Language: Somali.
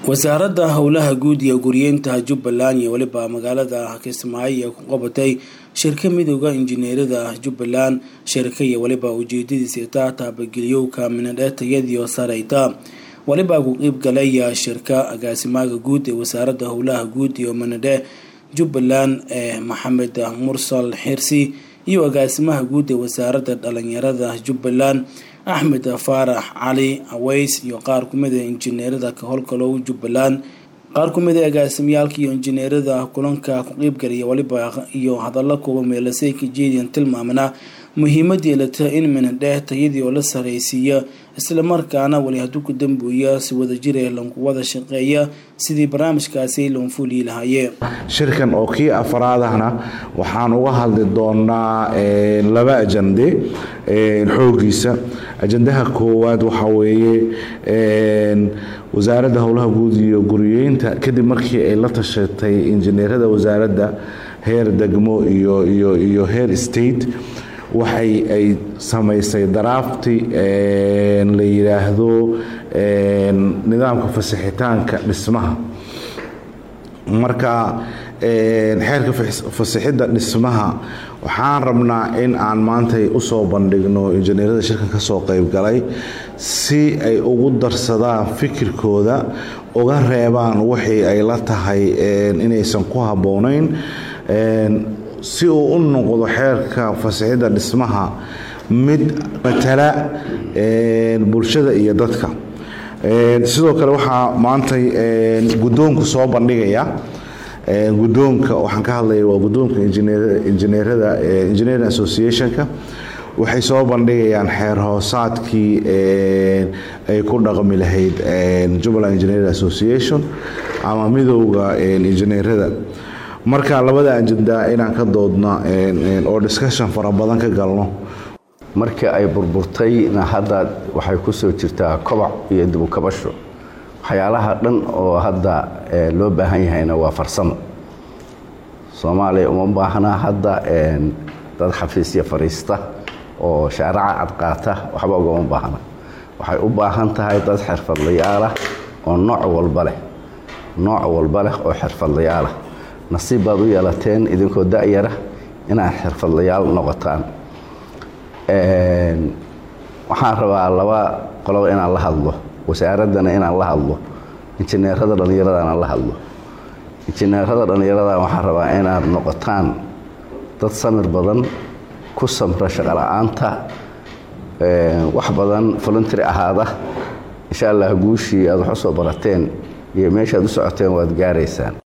wasaaradda howlaha guud iyo guryeynta jubbaland iyo weliba magaalada kismaayo ku qabatay shirka midooda injineerada jubbaland shirka iyo weliba ujeedadiisa taa taabagelyowka minadheetayadiio sareyta weliba ku qiibgalaya shirka agaasimaaga guud ee wasaaradda howlaha guud iyo minadhe jubbaland ee maxamed mursal xirsi iyo agaasimaha guud ee wasaaradda dhalinyarada jubbaland axmed faarax cali aweys iyo qaar kumid a injineerada ka howlgalow jubbaland qaar kumid a agaasimyaalka iyo injineerada kulanka ku qiibgalaya waliba iyo hadalla kooba meelasay ka jeediyan tilmaamana muhiimadii lata in minadheh tayadii oo la saraysiiya islamarkaana weli hadduu ku dambuuya si wadajire lanku wada shaqeeya sidii barnaamijkaasi loonfuulii lahaayee shirkan oo kii afraadahna waxaan uga hadli doonaa laba ajande xoogiisa ajandaha koowaad waxaa weeye wasaaradda howlaha guud iyo guriyeynta kadib markii ay la tashatay injineerada wasaaradda heer degmo iyo iyo iyo heer state waxay ay samaysay daraafti la yidhaahdo nidaamka fasixitaanka dhismaha marka xeerka fasixidda dhismaha waxaan rabnaa in aan maantay usoo bandhigno injineerada shirkan kasoo qeybgalay si ay ugu darsadaan fikirkooda uga reebaan wixii ay la tahay inaysan ku habboonayn si uu u noqdo xeerka fasixidda dhismaha mid matala bulshada iyo dadka sidoo kale waxaa maantay guddoonku soo bandhigaya guddoonka waxaan ka hadlaya waa guddoonka injineerada engineering associationka waxay soo bandhigayaan xeer hoosaadkii ay ku dhaqmi lahayd jubbaland engineering association ama midowda injineerada marka labada ajenda inaan ka doodno oo discussion fara badan ka galno markii ay burburtayna hadda waxay ku soo jirtaa kobac iyo dibukabasho waxyaalaha dhan oo hadda loo baahan yahayna waa farsamo soomaaliya uma baahna hadda dad xafiisya fadhiista oo shaaraca cadqaata waxba ugama baahna waxay u baahan tahay dad xirfadlayaalah oo nooc walba leh nooc walba leh oo xirfadlayaalah nasiib baad u yeelateen idinkoo da-yara inaad xirfadlayaal noqotaan waxaan rabaa laba qoloba inaan la hadlo wasaaraddana inaan la hadlo injineerada dhallinyaradana la hadlo injineerada dhallinyarada waxaan rabaa inaad noqotaan dad samir badan ku samra shaqola'aanta wax badan voluntary ahaada insha allah guushii aad wax u soo barateen iyo meeshaad u socoteen waad gaaraysaan